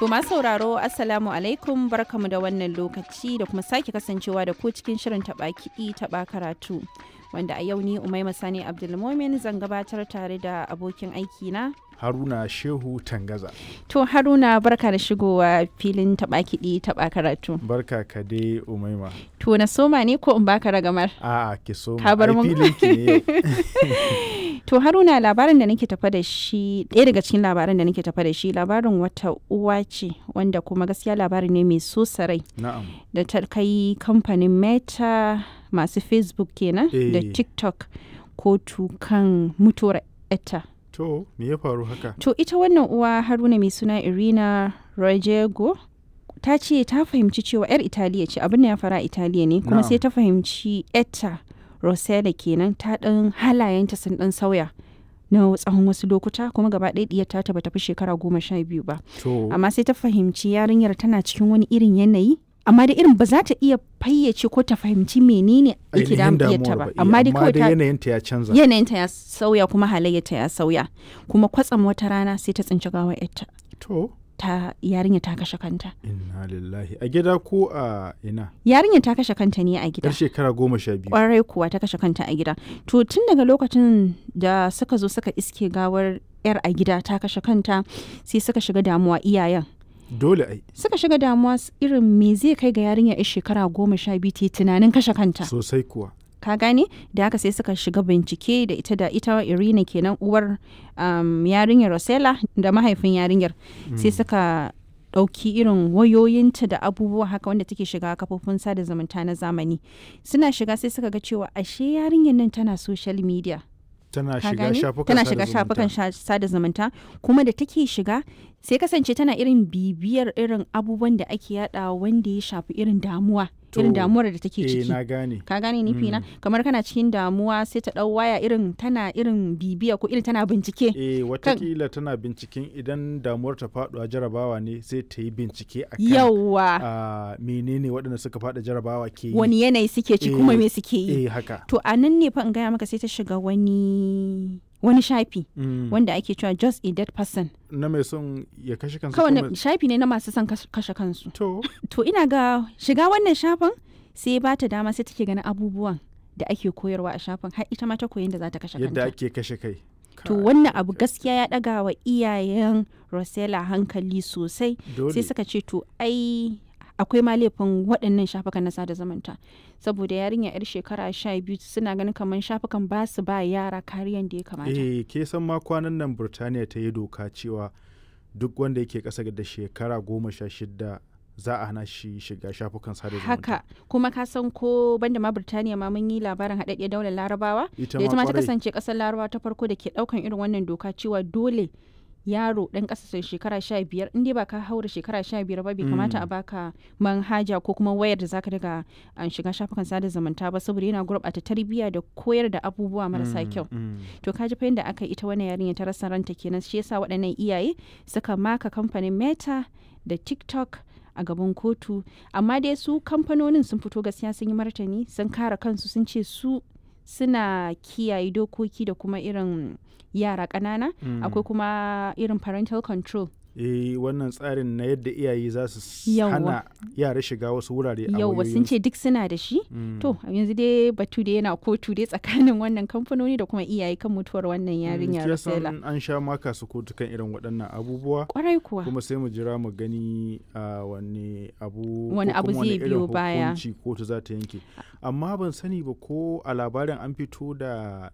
To masu sauraro Assalamu alaikum barkamu da wannan lokaci da kuma sake kasancewa da ku cikin shirin taɓa kiɗi taɓa karatu. Wanda a yau ni Umaima Sani Abdulmomin zan gabatar tare da abokin aiki na. Haruna Shehu Tangaza. To Haruna barka da shigowa filin taɓa kiɗi taɓa karatu. Barka ka dai Umaima. To na soma ne ko in baka ragamar? A'a ki so Ka bar mun. filin ki ne yau. To Haruna labarin da nake tafa da shi ɗaya daga cikin labaran da nake tafa da shi labarin wata uwa ce wanda kuma gaskiya labari ne mai so sarai Na'am. da ta kai kamfanin Meta masu Facebook kenan da Eh. TikTok kotu kan mutuwar etta. To me ya faru haka? To ita wannan uwa Haruna mai suna Irina Rojego ta ce ta fahimci cewa 'yar Italiya ce abin da ya fara a Italiya ne kuma Na'am. sai ta fahimci etta Rosella kenan ta ɗan halayenta sun ɗan sauya na tsawon wasu lokuta kuma gaba ɗaya ɗiyar ta bata fi shekara goma sha biyu ba To amma sai ta fahimci yarinyar tana cikin wani irin yanayi amma da irin ba za ta iya fayyace ko ta fahimci menene yake ainihin damun ɗiyarta damuwar ba ba. eh, amma dai kawai ta yanayinta ya canza. yanayinta ya sauya kuma halayyarta ya sauya kuma kwatsam wata rana sai ta tsinci gawar yarta To ta yarinya ta kashe kanta inna lillahi a gida ko a ina? yarinya ta kashe kanta ne a gida Yar shekara goma sha biyu. kwarai kuwa ta kashe kanta a gida to tun daga lokacin da suka zo suka iske gawar yar a gida ta kashe kanta sai suka shiga damuwa iyayen Dole ai suka shiga damuwa s- irin me zai kai ga yarinya yar shekara goma sha biyu ta yi tunanin kashe kanta sosai kuwa. ka gane da haka sai suka shiga bincike da ita da ita irina kenan uwar um, yarinyar rosella da mahaifin yarinyar sai suka ɗauki irin wayoyinta da abubuwa haka wanda take shiga kafofin sada zumunta na zamani suna shiga sai suka ga cewa ashe yarinyar nan tana social media Tana ka shiga gane shafukan tana sada shiga zumunta. shafukan sha- sada zumunta kuma da take shiga sai kasance tana irin bibiyar irin abubuwan da ake yada wanda ya shafi irin damuwa irin To, damuwar da take Eh ciki na gane. ka gane nufi na kamar kana cikin damuwa sai ta dau waya irin tana irin bibiya ko irin tana bincike Eh watakila tana binciken idan damuwar ta faɗuwa jarabawa ne sai ta yi bincike a kan yawa a menene waɗanda suka faɗa jarabawa ke yi. wani yanayi suke ci kuma Eh, me suke yi Eh haka. to a nan ne fa in gaya maka sai ta shiga wani wani shafi Mm. wanda ake cewa just a dead person na mai son ya kashe kansa kawai kuma- na- shafi ne na masu son kas- kashe kansu to to ina ga shiga wannan shafin sai ba ta dama sai take ganin abubuwan da ake koyarwa a shafin har ita ma ta koyi da za ta kashe yadda kanta ake kashe kai to Kai, wannan abu gaskiya ya daga wa iyayen Rosella hankali sosai dole sai suka ce to ai akwai ma laifin waɗannan shafukan na sada zumunta saboda yarinya yar shekara sha biyu suna ganin kamar shafukan ba su ba yara kariyan da ya kamata eh ke san ma kwanan nan Burtaniya ta yi doka cewa duk wanda yake ƙasa da shekara goma sha shida za a hana shi shiga shafukan sada zumunta haka kuma ka san ko banda ma Birtaniya ma mun yi labarin haɗaɗɗiyar daular larabawa ita da ita ma ma ta kwarai kasance ƙasar larabawa ta farko da ke ɗaukan irin wannan doka cewa dole yaro ɗan ƙasa shekara sha biyar in dai ba ka haura shekara sha biyar ba bai kamata a baka manhaja ko kuma wayar da zaka daga an shiga shafukan sada zumunta ba saboda yana gurɓata tarbiyya da koyar da abubuwa marasa Mm, kyau mm. to ka ji fa yadda aka yi ita wannan yarinya ta rasa ranta kenan shi yasa waɗannan iyaye suka maka kamfanin meta da tiktok a gaban kotu amma dai su kamfanonin sun fito gaskiya sun yi martani sun kare kansu sun ce su suna kiyaye dokoki da kuma irin yara ƙanana Mm. akwai kuma irin parental control eh wannan tsarin na yadda iyaye za su s- Yawwa. hana yara shiga wasu wurare a yau sun ce duk suna da shi Mm. to yanzu dai batu da yana kotu dai tsakanin wannan kamfanoni da kuma iyaye kan mutuwar wannan yarinya Ke san Rosella an sha maka su kotu kan irin waɗannan abubuwa kwarai kuwa kuma sai mu jira mu gani a wani abu Wani ko abu kuma zai irin biyo baya. hukunci kotu za ta yanke amma ban sani ba ko a labarin an fito da